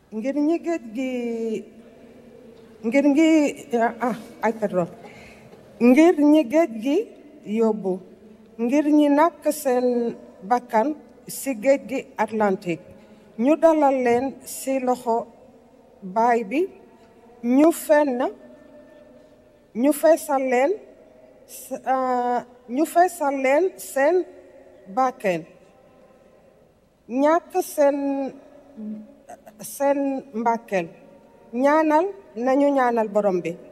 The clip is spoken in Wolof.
ngir ñi géej gi ngir ngi ah ay pardon ngir ñi géej gi yóbbu ngir ñi nàkk seen bakkan ci géej gi Atlantique ñu dalal leen ci loxo baay bi ñu fenn ñu feesal leen ñu feesal leen seen bakken ñàkk seen seen mbàkkeel ñaanal nañu ñaanal borom bi